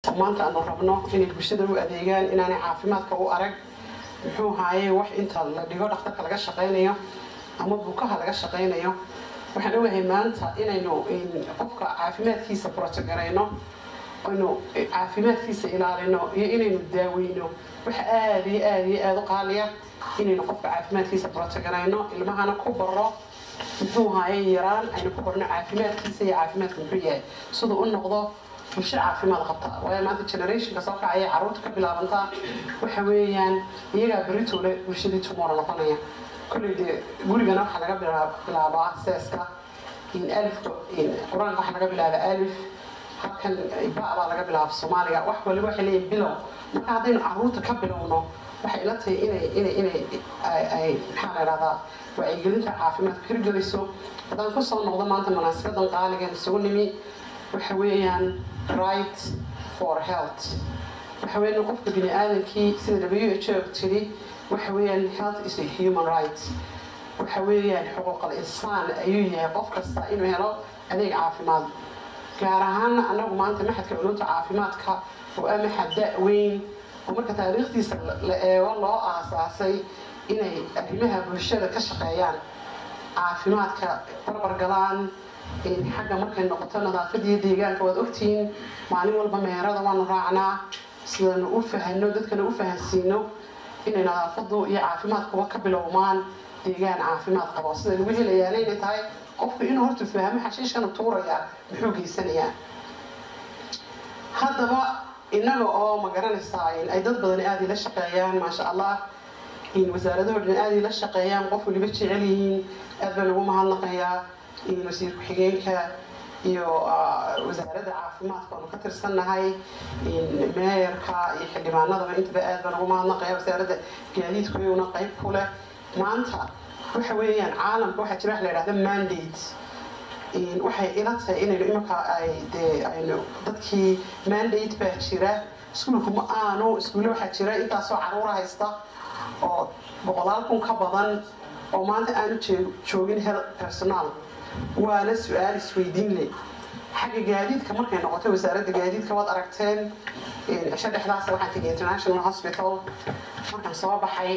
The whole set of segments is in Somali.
oo maanta aanu rabno inay bulshada u adeegaan inaanay caafimaadka u arag muxuu haaye wax inta la dhigo dhakhtarka laga shaqaynayo ama bukaha laga shaqaynayo waxaan ogahay maanta inaynu qofka caafimaadkiisa protogarayno aynu caafimaadkiisa ilaalino iyo inaynu daaweyno waxa aada iyo aada iyo aada u qaaliya inaynu qofka caafimaadkiisa protogarayno ilmahana ku baro muxuu haaye yaraan aynu ku barno caafimaadkiisa iyo caafimaadka muxuu yahay siduu u noqdo bulsho caafimaad qabta waayo maanta generationka soo kacaya carruurta ka bilaabantaa waxa weeyaan iyagaa beritole bulshadii tumora noqonaya kolley dee gurigana waxaa laga bilaabaa seeska alifka qur-aanka waxaa laga bilaaba alif halkan ba baa laga bilaaba soomaaliga wax waliba waxay leeyihin bilow marka haddaynu carruurta ka bilowno waxay ila tahay inay inay inay ay maxaa la idhahdaa wacyigelinta caafimaadka hirgelayso haddaan kusoo noqdo maanta munaasabadan qaaligan isugu nimi waxa weeyaan right for health waxa weeyaan qofka bini aadamkii sida w h o tiri waxa weeyaan health is a human right waxa weeyaan xuquuqal insaan ayuu yahay qof kasta inuu helo adeeg caafimaad gaar ahaana anagu maanta maxadka culumta caafimaadka oo ah maxad da-weyn oo marka taariikhdiisa la eego loo aasaasay inay arrimaha bulshada ka shaqeeyaan caafimaadka barbargalaan xagga markay noqoto nadaafadiiyo deegaanka waad ogtihiin maalin walba meerada waanu raacnaa sidanu u fahano dadkana u fahansiino inay nadaafadu iyo caafimaadkuba ka bilowmaan deegaan caafimaad qabo sida lagu helayaana inay tahay qofku inuu horta fahmo xashiishkana tuurayaa muxuu geysanayaa haddaba innaga oo ma garanaysaa ay dad badani aada ila shaqeeyaan maasha allah wasaaradaho dhan aada ila shaqeeyaan qof waliba jecel yihiin aad baan ugu mahadnaqayaa wasiir ku-xigeenka iyo wasaaradda caafimaadka oonu ka tirsannahay meeyarka iyo xildhibaanadaba intaba aad baan ugu mahadnaqaya wasaaradda gaadiidku iyaguna qayb ku leh maanta waxa weeyaan caalamka waxaa jira wax la yidhahda mandate waxay ila tahay inaynu imanka ay dee aynu dadkii mandate baa jira iskuulku ma aanu iskuulle waxaa jira intaasoo caruura haysta oo boqolaal kun ka badan oo maanta aanu joogin hel personaal waana su-aal isweydiin leh xagga gaadiidka markay noqotay wasaaradda gaadiidka waad aragteen cisho dhexdaas waxaan tegay international hospital markaan soo baxay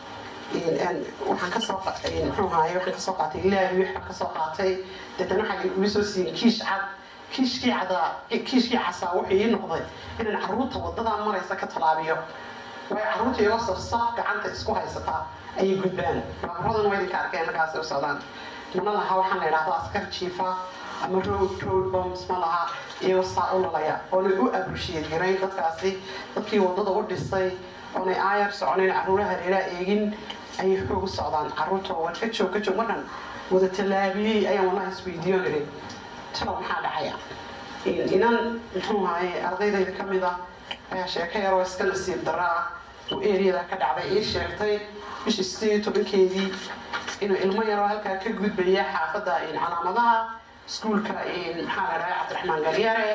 waxaan kasoo muxuu ahaye waxaan kasoo qaatay laabi waxaan kasoo qaatay deetana waxaa igu soo siiyeen kiish cad kiishkii cadaa kiishkii casaa wuxuu ii noqday inaan carruurta wadadaa maraysa ka talaabiyo waayo carruurta iyagoo safsaaf gacanta isku haysataa ayay gudbaan baabuuradan waa idinka arkeen markaasay u socdaan mana laha waxaan la idhahdo askar jiifa ama road road bombs ma laha iyagoo saa u lalaya oonay u abushiyeed garayn dadkaasi dadkii wadada u dhisay oonay aayar soconayn carruuraha hareeraha eegin ayay xoog u socdaan carruurta waa ka joog ka joog markan wada tallaabiyey ayaan wallahi isweydiiyo niri talow maxaa dhacaya inan muxuu ahaye ardaydayda ka mid ah ayaa sheeko yaroo iska nasiib darra ah oo eriyada ka dhacday ii sheegtay bishii sideed iyo tobankeedii inuu ilmo yaroo halkaa ka gudbaya xaafadda calaamadaha iskuulka maxaa la dhahay cabdiraxmaan galyare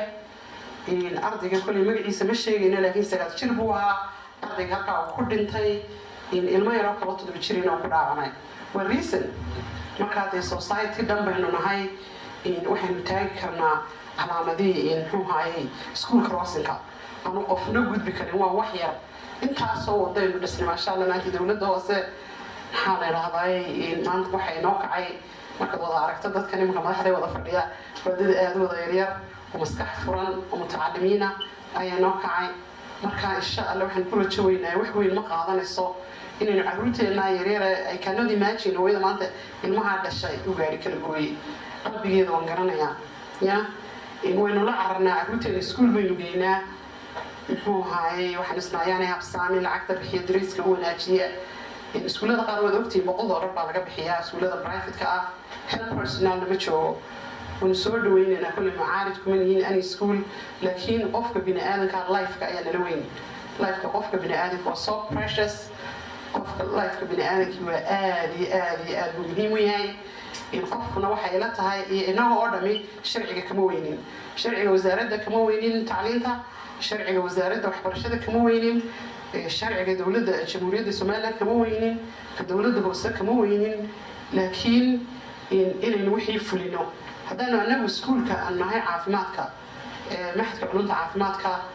ardayga kolley magaciisa ma sheegayno laakiin sagaal jir buu ahaa ardayga halkaa uu ku dhintay ilmo yaroo kaba todoba jirin oo ku dhaawamay waa reason markaa dee society dhan baynu nahay waxaynu taagi karnaa calaamadihii muxuu haayey iskuulka roosinka aanu qofna gudbi karin waa wax yar intaasoo wadaynu dhisnay maasha allah maanta dowladda hoose maxaa la idhahday maanta waxay noo kacay markaad wada aragto dadka nimanka madaxday wada fadhiya wadada aada wada yaryar oo maskax furan oo mutacalimiina ayaa noo kacay marka insha alla waxaan ku rajo weynahay wax weyn ma qaadanayso inaynu caruurteena yaryar ay cannot imagine hooyada maanta ilmahaa dhashay u gaari kala gooyey qalbigeeda waan garanayaa ya waynu la cararnaa caruurteena iskuul baynu geynaa muxuu ahaayey waxaan isnaayaanay habsaami lacagta bixiya dariiska u wanaajiya iskuullada qaar waad ogtihiin boqol doolar baa laga bixiyaa iskuullada privateka ah hel personalna ma joogo waynu soo dhaweynaynaa kolley macaarid kuma yihiin any school laakiin qofka bini aadanka lifeka ayaa nala weyn lifeka qofka bini aadanka waa so precious qofka lifeka bini aadankii waa aada iyo aada iyo aada buu muhiim u yahay qofkuna waxay la tahay iyo inaga oo dhami sharciga kama weynin sharciga wasaaradda kama weynin tacliinta sharciga wasaaradda waxbarashada kama weynin sharciga dowladda jamhuuriyadda somaliland kama weynin ka dowladda hoose kama weynin laakiin inaynu wixii fulino haddaanu anagu iskuulka aan nahay caafimaadka maxadka culunta caafimaadka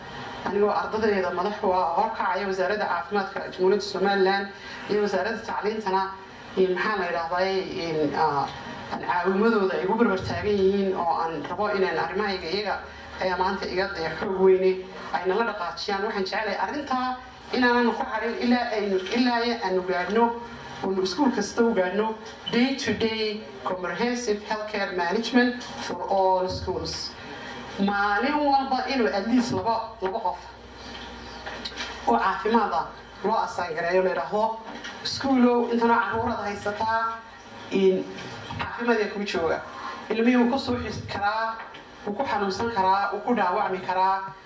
anigoo ardadeeda madax u ah horkacaya wasaaradda caafimaadka jamhuuriyadda somalilan iyo wasaaradda tacliintana maxaa la yidhahday caawimadooda ay igu barbar taagan yihiin oo aan rabo inaan arrimahayga iyaga ayaa maanta iga dee xoog weyne ay nala dhaqaajiyaan waxaan jecelahay arrintaa inaanan ku harin ilaa aynu ilaa aanu gaadhno oonu iskuul kasta u gaadhno day to day comprehensive healthcare management for all schools maalin walba inuu at least laba laba qof oo caafimaada loo asaangareeyo la yidhaahdo iskuulow intanoo caruurada haysataa caafimaadee kuu jooga ilmihii wuu ku suuxi karaa wuu ku xanuunsan karaa wuu ku dhaawacmi karaa